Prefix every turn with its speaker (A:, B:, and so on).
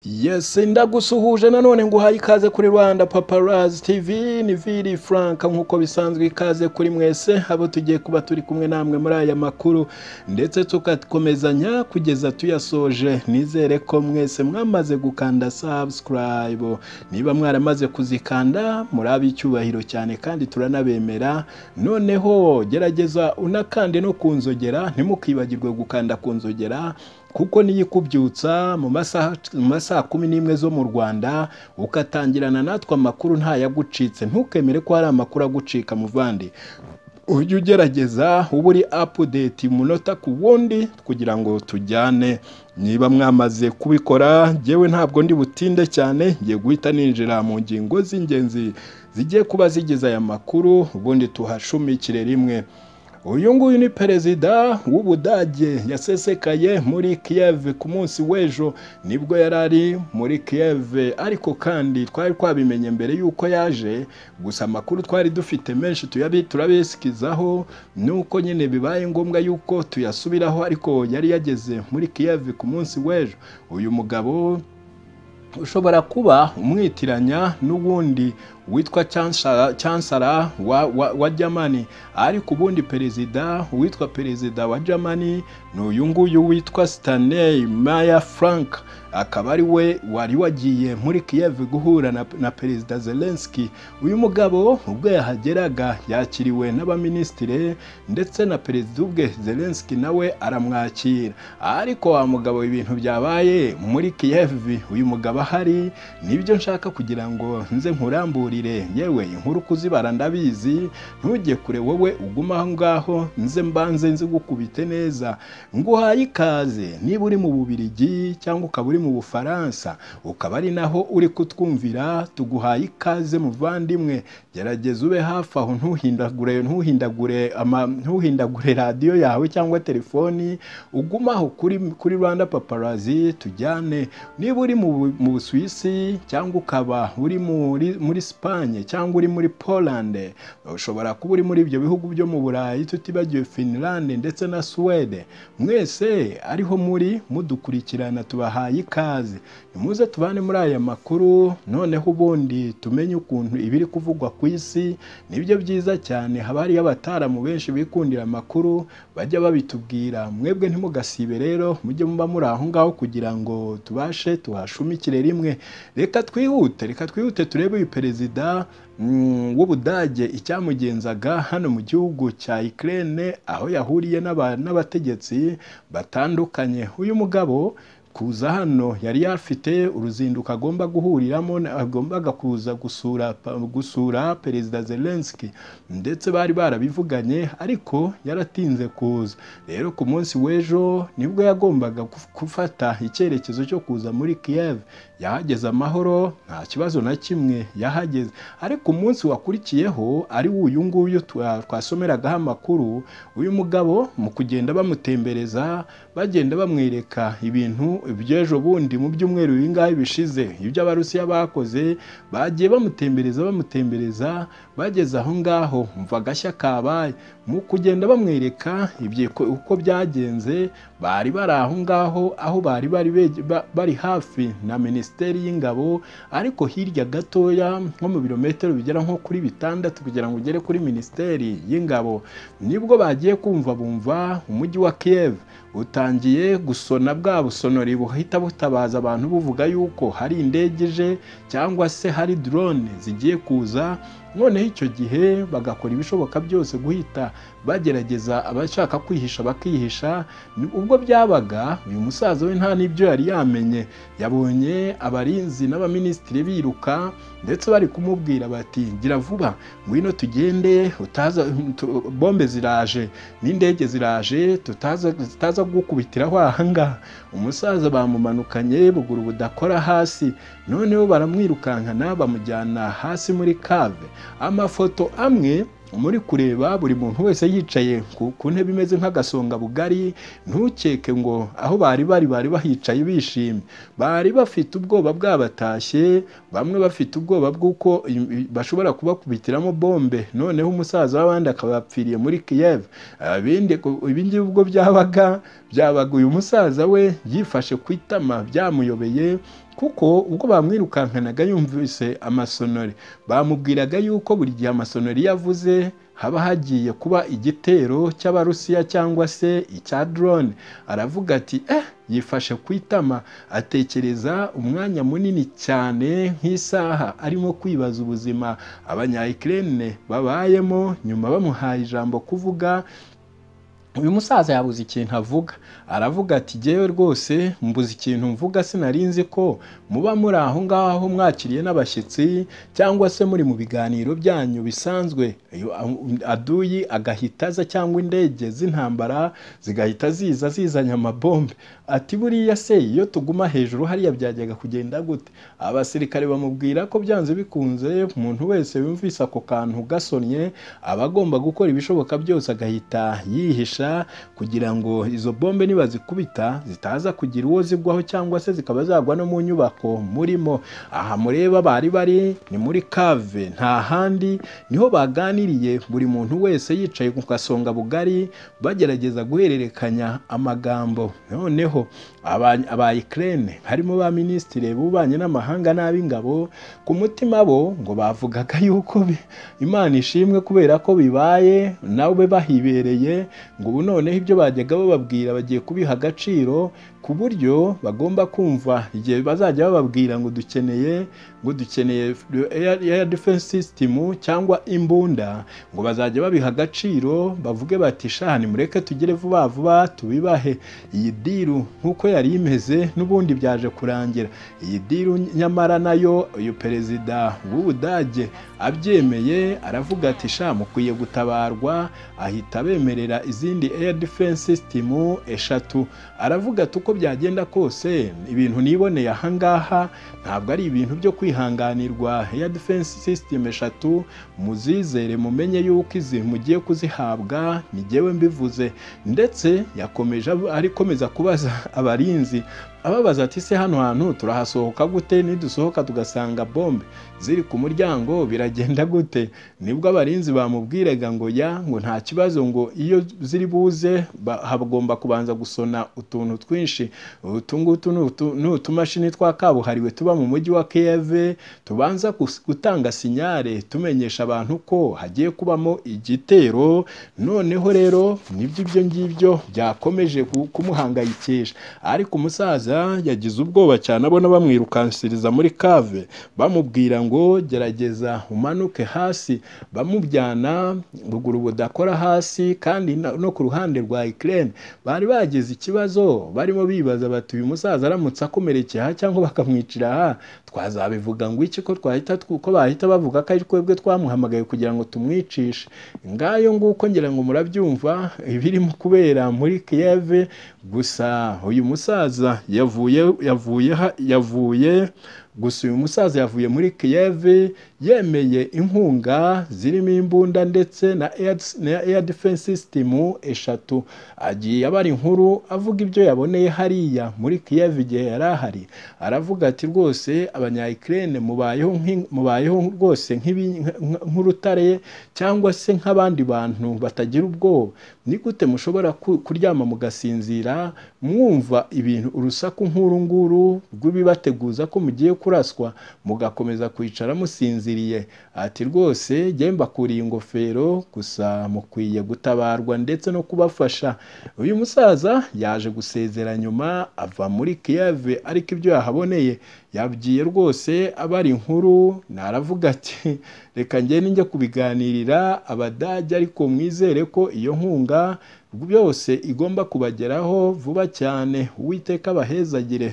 A: Yes, ndagusuhuje nanone nguhaye ikaze kuri Rwanda Paparazzi TV ni Vili Frank nk'uko bisanzwe ikaze kuri mwese abo tugiye kuba turi kumwe namwe muri aya makuru ndetse tukakomezanya kugeza tuyasoje nizere ko mwese mwamaze gukanda subscribe niba mwaramaze kuzikanda muri ab'icyubahiro cyane kandi turanabemera noneho gerageza unakande no kunzogera ntimukibagirwe gukanda kunzogera kuko niyo ikubyutsa mu masaha mu masaha kumi n'imwe zo mu rwanda ukatangirana natwe amakuru ntayagucitse ntukemere ko hari amakuru agucika muvandi ujye ugerageza uba uri apudeti umunota ku wundi kugira ngo tujyane niba mwamaze kubikora ngewe ntabwo ndi butinde cyane ngiye guhita ninjira mu ngingo z'ingenzi zigiye kuba zigize aya makuru ubundi tuhashumikire rimwe uyu nguyu ni perezida w'ubudage yasesekaye muri Kiev ku munsi w'ejo nibwo yari ari muri Kiev ariko kandi twari twabimenye mbere y'uko yaje gusa amakuru twari dufite menshi turabisikizaho nuko nyine bibaye ngombwa y'uko tuyasubiraho ariko yari yageze muri Kiev ku munsi w'ejo uyu mugabo ushobora kuba umwitiranya n'uwundi witwa chancellor wa, wa, wa Germany ariko ubundi perezida witwa perezida wa Germany ni uyu nguyu witwa Stanley Meyer Frank akaba ari we wari wagiye muri Kiev guhura na, na perezida Zelensky uyu mugabo ubwo yahageraga yakiriwe n'abaministire ndetse na perezida ubwe Zelensky nawe aramwakira ariko wa mugabo ibintu byabaye muri Kiev uyu mugabo ahari nibyo nshaka kugira ngo nze nkurambure yewe inkuru kuzibara ndabizi ntujye kure wowe uguma aho ngaho nze mbanze nzigukubite neza nguhaye ikaze niba uri mu bubirigi cyangwa ukaba uri mu bufaransa ukaba ari naho uri kutwumvira tuguhaye ikaze muvandimwe gerageza ube hafi aho ntuhindagure ntuhindagure ntuhindagure radiyo yawe cyangwa telefoni ugume aho kuri kuri rwanda paparazi tujyane niba uri mu busuwisi cyangwa ukaba uri muri Espagne cyangwa uri muri Poland ushobora kuba uri muri ibyo bihugu byo mu Burayi tutibagiwe Finland ndetse na Swede mwese ariho muri mudukurikirana tubahaye ikaze nimuze tubane muri aya makuru noneho ubundi tumenye ukuntu ibiri kuvugwa ku isi nibyo byiza cyane haba hariyo abataramu benshi bikundira amakuru bajya babitubwira mwebwe ntimugasibe rero mujye muba muri aho ngaho kugira ngo tubashe tuhashumikire rimwe reka twihute reka twihute turebe uyu perezida w'ubudage icyamugenzaga hano mu gihugu cya Ukraine aho yahuriye n'abategetsi batandukanye uyu mugabo kuza hano yari yafite uruzinduko agomba guhuriramo agombaga kuza gusura gusura perezida Zelensky ndetse bari barabivuganye ariko yaratinze kuza rero ku munsi w'ejo nibwo yagombaga gufata icyerekezo cyo kuza muri Kiev yahageze amahoro nta kibazo na kimwe yahageze ariko umunsi wakurikiyeho ari uyu nguyu twasomeragaho amakuru uyu mugabo mu kugenda bamutembereza bagenda bamwereka ibintu iby'ejo bundi mu byumweru bingahe bishize ibyo abarusiya bakoze bagiye bamutembereza bamutembereza bageze aho ngaho mva agashya kabaye mu kugenda bamwereka uko byagenze bari bari aho ngaho aho bari bari bari hafi na minisiteri y'ingabo ariko hirya gatoya nko mu birometero bigera nko kuri bitandatu kugira ngo ugere kuri minisiteri y'ingabo nibwo bagiye kumva bumva umujyi wa Kiev utangiye gusona bwa busonori buhita butabaza abantu buvuga yuko hari indege ije cyangwa se hari drone zigiye kuza noneho icyo gihe bagakora ibishoboka byose guhita bagerageza abashaka kwihisha bakihisha ubwo byabaga uyu musaza we nta n'ibyo yari yamenye yabonye abarinzi n'abaminisitiri biruka ndetse bari kumubwira bati gira vuba ngwino tugende utaza bombe ziraje n'indege ziraje tutaza gukubitiraho ahangaha umusaza bamumanukanye buguru budakora hasi noneho baramwirukankana bamujyana hasi muri kave amafoto amwe muri kureba buri muntu wese yicaye ku ntebe imeze nk'agasonga bugari ntukeke ngo aho bari bari bari bahicaye bishimye bari bafite ubwoba bwabatashye bamwe bafite ubwoba bw'uko bashobora kubakubitiramo bombe noneho umusaza w'abandi akaba yapfiriye muri Kiev ibingibi ubwo byabaga byabaga uyu musaza we yifashe ku itama byamuyobeye kuko ubwo bamwirukankanaga yumvise amasonori bamubwiraga yuko buri gihe amasonori yavuze haba hagiye kuba igitero cy'abarusiya cyangwa se icya drone aravuga ati eh yifashe ku itama atekereza umwanya munini cyane nk'isaha arimo kwibaza ubuzima abanyayikirene babayemo nyuma bamuhaye ijambo kuvuga uyu musaza yabuze ikintu avuga aravuga ati jyewe rwose mbuze ikintu mvuga sinari nzi ko muba muri aho ngaho mwakiriye n'abashyitsi cyangwa se muri mu biganiro byanyu bisanzwe aduyi agahita aza cyangwa indege z'intambara zigahita ziza zizanye amabombe ati buriya se iyo tuguma hejuru hariya byajyaga kugenda gute abasirikare bamubwira ko byanze bikunze umuntu wese wumvise ako kantu gasonnye aba agomba gukora ibishoboka byose agahita yihisha kugira ngo izo bombe nibazikubita zitaza kugira uwo zigwaho cyangwa se zikaba zagwa no mu nyubako murimo aha mureba bari bari ni muri kave nta handi niho baganiriye buri muntu wese yicaye ku gasonga bugari bagerageza guhererekanya amagambo noneho aba Ukraine harimo ba minisitiri b'ububanyi n'amahanga n'ab'ingabo ku mutima bo ngo bavugaga yuko imana ishimwe kubera ko bibaye nawe bahibereye ngo ubu noneho ibyo bajyaga bababwira bagiye kubiha agaciro ku buryo bagomba kumva igihe bazajya bababwira ngo dukeneye ngo dukeneye air defense system cyangwa imbunda ngo bazajya babiha agaciro bavuge bati shani mureke tugere vuba vuba tubibahe iyi diru nk'uko yari imeze n'ubundi byaje kurangira iyi diru nyamara nayo uyu perezida w'ubudage abyemeye aravuga ati sha mukwiye gutabarwa ahita bemerera izindi air defense system eshatu aravuga ati uko byagenda kose ibintu niboneye ahangaha ntabwo ari ibintu byo kwihanganirwa air defense system eshatu muzizere mumenye yuko izi mugiye kuzihabwa ngewe mbivuze ndetse yakomeje arikomeza kubaza abarinzi ababaza ati se hano hantu turahasohoka gute nidusohoka tugasanga bombe ziri ku muryango biragenda gute nibwo abarinzi bamubwiraga ngo ya ngo nta kibazo ngo iyo ziri buze hagomba kubanza gusona utuntu twinshi utu ngutu ni utumashini twa kabuhariwe tuba mu mujyi wa keve tubanza gutanga sinyare tumenyesha abantu ko hagiye kubamo igitero noneho rero nibyo ibyo ngibyo byakomeje kumuhangayikisha ariko umusaza yagize ubwoba cyane abona bamwirukansiriza muri kave bamubwira ngo gerageza umanuke hasi bamujyana ruguru budakora hasi kandi no ku ruhande rwa ikirere bari bagize ikibazo barimo bibaza bati uyu musaza aramutse akomerekeye aha cyangwa bakamwicira aha twazabivuga ngo iki ko twahita ko bahita bavuga ko ari twebwe twamuhamagaye kugira ngo tumwicishe ngayo nguko ngira ngo murabyumva ibirimo kubera muri kiyeve gusa uyu musaza yavuye yavuye yavuye gusa uyu musaza yavuye muri kiyeve yemeye inkunga zirimo imbunda ndetse na air defense system eshatu agiye abara inkuru avuga ibyo yaboneye hariya muri kiyeve igihe yari ahari aravuga ati rwose abanyayikirene mubayeho mubayeho rwose nk'urutare cyangwa se nk'abandi bantu batagira ubwoba ni gute mushobora kuryama mugasinzira mwumva ibintu urusaku nk'uru nguru rw'ibibateguza ko mugiye kuraswa mugakomeza kwicara musinziriye ati rwose jyemba kuriye ingofero gusa mukwiye gutabarwa ndetse no kubafasha uyu musaza yaje gusezera nyuma ava muri kiyave ariko ibyo yahaboneye yabwiye rwose abari inkuru naravuga ati reka ngende njya kubiganirira abadage ariko mwizere ko iyo nkunga byose igomba kubageraho vuba cyane uwiteka bahezagire